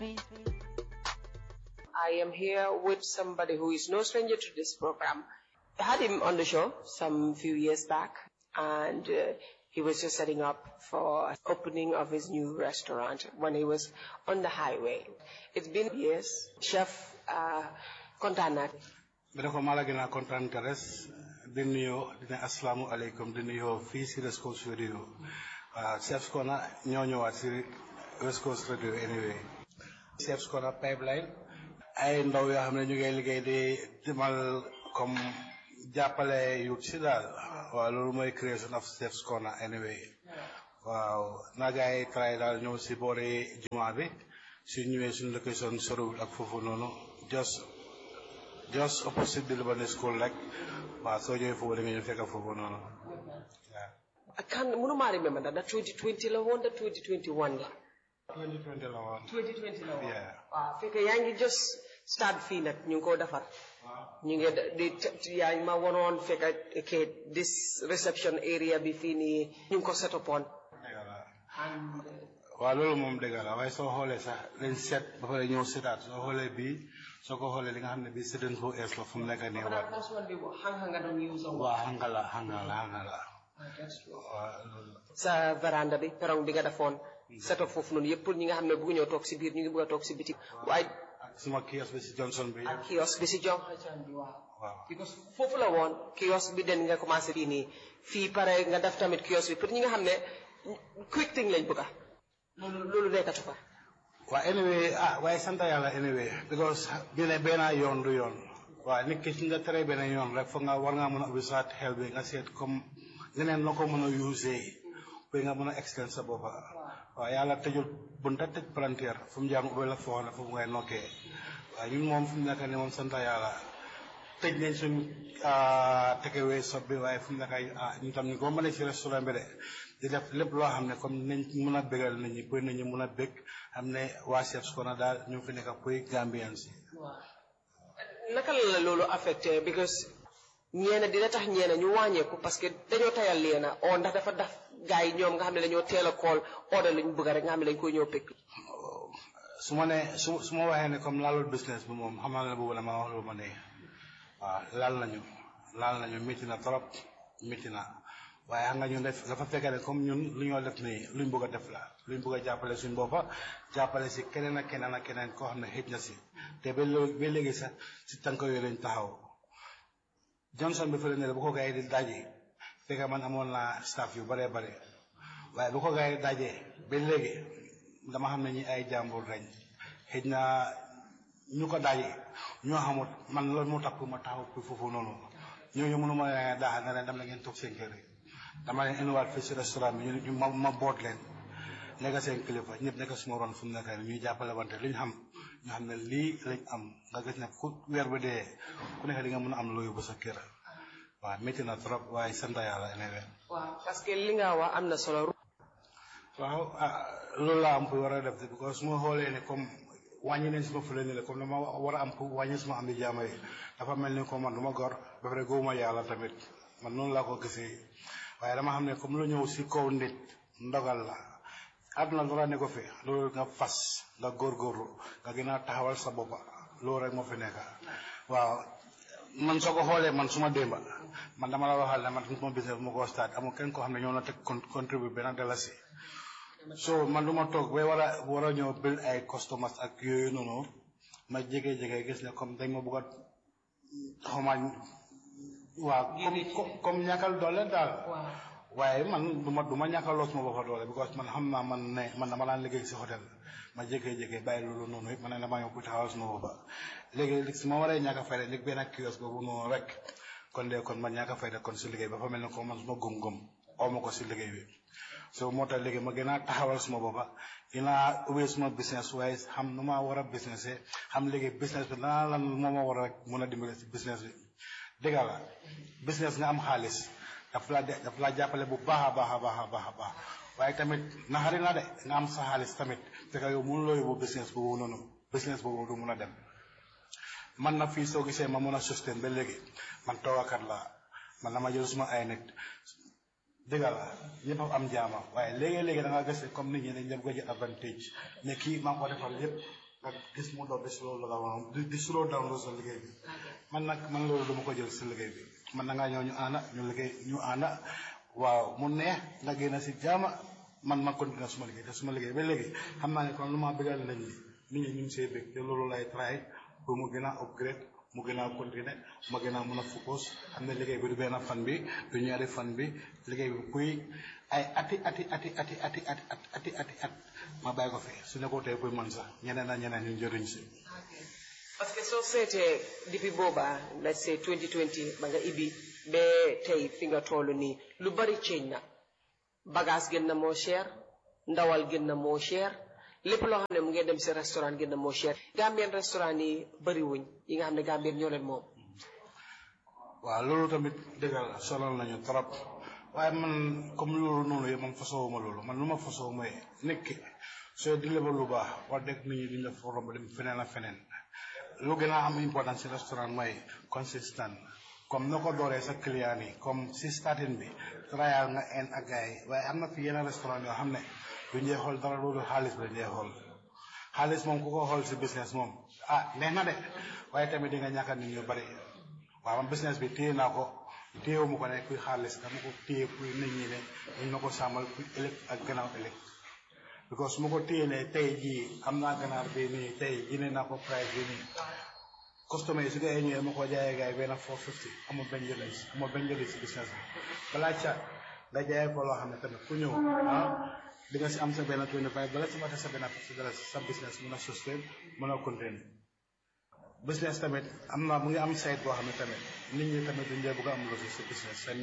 Street. I am here with somebody who is no stranger to this program. I had him on the show some few years back, and uh, he was just setting up for opening of his new restaurant when he was on the highway. It's been years. Chef uh, kontaan naa. bi ko maa la gën a kontaan ka res di nuyoo di ne asalaamualeykum di nuyoo fii si West Coast Radio waaw Chef's Corner ñoo ñëwaat si West Coast Radio anyway Chef's Corner pipeline ay ndaw yoo xam ne ñu ngi liggéey di demal comme jàppale youth si daal waaw loolu mooy creation of Chef's Corner anyway waaw naa gaa yi try daal ñëw si boori jumaa bi su ñëwee suñu location sorowul ak foofu noonu just just opposite the Lebanese school rek waaw soo ñëwee foofu da nga ñu fekk foofu noonu waaw. I can't mënuma remember that that 2020 la woon da 2021 la. 2020 la woon. 2020 la woon. Yeah. waaw fekk yaa ngi just start fii nag ñu ngi koo defar. waaw. ñu ngi di di yaa ngi ma waroon fekk ke this reception area bi fii nii ñu ngi ko set upon. dëgg la and waaw loolu moom dëgg la waaye soo xoolee sax dañ seet ba pare ñëw setaat soo xoolee bii soo ko xoolee li nga xam ne bii sedan foo ees la fu mu nekk nii waat. first one bi hanga nga doon use on. waaw xam nga la xam nga la xam nga la that's true. waaw loolu la. sa veranda bi perong bi nga defoon. set up foofu noonu yëpp pour ñi nga xam ne bëgg ñoo toog si biir ñu ngi bëgg a toog si biti. waaye ak suma kios bi si Johnson bi. ak kios bi si jox bi waaw. waaw. because foofu la woon kios bi den nga commencé fii nii fii pare nga def tamit kios bi pour ñi nga xam ne quick thing lañ bëgg a loolu loolu nekkatu fa. waaw anyway ah waaye sant yàlla anyway because bi ne benn yoon du yoon waaw nit ki su nga tere benn yoon rek foog nga war ngaa mën a ubbi sa xel bi nga seet comme leneen noo ko mën a usee ba nga mën a extend sa boppa waaw yàlla tëjul bunta tëj palanteer fu mu jaar mu ubbi la foo xam ne foofu ngay nokkee waaw ñun moom fu mu nekk nii moom sant yàlla tëj nañ suñ tekewee sob bi waaye fu mu nekk ah ñu tam ñu ko mën a ci restaurant bi de di def lépp loo xam ne comme nañ mën a bégal nit ñi pour nit ñi mën a bég xam ne waa Chef's Corner daal ñu fi nekk pour Gambian si waaw naka la la loolu affecté because ñeena dina tax ñeena ñu wàññeeku parce que dañoo tayal leena o ndax dafa daf gars yi ñoom nga xam ne dañoo teel a kool order lañ bëgg rek nga xam ne dañ koy ñëw pekk su ma ne su su ma waxee ne comme laalul business bi moom xam naa ne boobu la ma wax lu ma ne waaw laal nañu laal nañu métti na trop métti na waaye xam nga ñun def dafa fekk ne comme ñun lu ñoo def nii luñ bëgg a def la luñ bëgg a jàppale suñ boppa jàppale si keneen ak keneen ak keneen koo xam ne xëj na si te ba léegi ba léegi sax si tànk yooyu lañ taxaw Johnson bi fële ne la bu ko gars yi di daje fekk man amoon naa staff yu bëree bëri waaye bu ko gars yi dajee ba léegi dama xam ne ñi ay jàmbur lañ xëj na ñu ko daje ñoo xamut man loolu moo tax pour ma taxaw pour foofu noonu ñooñu mënu ma leen daaxal ne leen dem na ngeen toog seen kër yi dama leen indiwaat fii si restaurant bi ñu ñu ma ma boot leen nekk seen kilifa ñëpp nekk suma ron fu mu nekk nii ñuy jàppale wante li ñu xam ñu xam ne lii lañ am nga gis ne ku weer ba dee ku nekk di nga mën a am loo yóbbu sa kër waaw métti na trop waaye sant yàlla ene waaw parce que li nga wax am na solo waaw ah loolu laa am pour war a def de because su ma xoolee ne comme wàññi nañ suma fële ni la comme dama war a am pour wàññi suma am di jaama yi dafa mel ni comme man du ma gor ba pare góobuma yàlla tamit man noonu laa ko gisee waaye dama xam ne comme lu ñëw si kaw nit ndogal la àdduna dara ne ko fi loolu nga fas nga góorgóorlu nga gën a taxawal sa boppa loolu rek moo fi nekk waaw man soo ko xoolee man suma démba man dama la waxal ne man suma business bu ma ko start amul kenn koo xam ne ñoo na teg contribute benn dalasi so man du ma toog ba war a war a ñëw bil ay customers ak yooyu noonu ma jege-jege gis ne comme dañ ma bëgg a xawma waaw comme comme ñàkkal doole daal waaye man du ma du ma ñàkkaloo suma boppa doole because man xam naa man ne man dama daan liggéey si hôtel ma jékkee-jékkee bàyyi loolu noonu yëpp ma ne damaa ñëw pour taxawal suma boppa léegi su ma waree ñàkk a fayda léegi benn kios boobu noonu rek kon de kon man ñàkk a fayda kon si liggéey ba fa mel ne ko man suma gëm-gëm aw ma ko si liggéey bi so moo tax léegi ma gën a taxawal suma boppa gën a ubbee suma business waaye xam nu ma war a business xam léegi business bi lan lan moo ma war a rek mun a dimbale si business bi dëgg la business nga am xaalis daf la daf la jàppale bu baax a baax a baax a baax a baax waaye tamit naxari na de nga am sa xaalis tamit fekk yow mënuloo yóbbu business boobu noonu business boobu du mun a dem man na fii soo gisee ma mën a sustain ba léegi man toogakat la man dama jël suma ay nit dëgg la ñëpp a am jaama waaye léegi-léegi da nga gis comme nit ñi dañ dem ko jël avantage ne kii maa ko defal yëpp nga gis mu dox di slow la down di di slow down loolu sa liggéey bi man nag man loolu dama ko jël si liggéey bi man na ngaa ñëw ñu ànda ñu liggéey ñu ànda waaw mu neex nga génn si jaama man ma continuer suma liggéey te suma liggéey ba léegi xam naa ne kon lu ma bëggal nañ ni nit ñi ñu ngi see bëgg te loolu lay try pour mu gën a upgrade mu gën a continuer ma gën a mën a focus xam ne liggéey bi du benn fan bi du ñaari fan bi liggéey bi kuy ay ati ati ati ati ati ati ati ati at ma bàyyi ko fi su ne ko tey kuy man sax ñeneen ak ñeneen ñu njëriñ si parce que soo seetee depuis booba let's say 2020 ba nga ibi ba tey fi nga toll nii lu bari change na bagage gën na moo cher ndawal gën na moo cher lépp loo xam ne mu ngi dem si restaurant gën na moo cher Gambien restaurant yi bari wuñ yi nga xam ne Gambien ñoo leen moom waaw loolu tamit dëgg la sonal nañu trop waaye man comme loolu noonu yëpp man fasoo ma loolu man lu ma fasoo mooy nit ki soo di lebal lu baax wax dëgg nit ñi duñ la fa romb dem feneen ak feneen lu gën a am importance ci restaurant mooy consistant comme na ko dooree sa client yi comme si starting bi trial nga en ak gars yi waaye am na fi yenn restaurant yoo xam ne duñ dee xool dara loolu xaalis bi lañ dee xool xaalis moom ku ko xool si business moom ah neex na de waaye tamit di nga ñàkk nit ñu bari waaw man business bi téye naa ko téyewu ma ko ne kuy xaalis dama ko téye kuy nit ñi ne ñu ma ko sàmmal kuy ëllëg ak gannaaw ëllëg because su ma ko téye ne tey jii am naa ganaar bi nii tey jëndee naa ko price bi nii customer yi su dee ñëwee ma ko jaayee gars yi benn four fifty amul benn njëriñ amul benn njëriñ si business bi balaa ca nga jaayee ko loo xam ne tamit ku ñëw ah di nga si am sa benn twenty five bala si mata sa benn fifty dala sa business mën a sustain mën a continuer business tamit am na mu ngi am site boo xam ne tamit nit ñi tamit duñ dee bëgg a am lu si business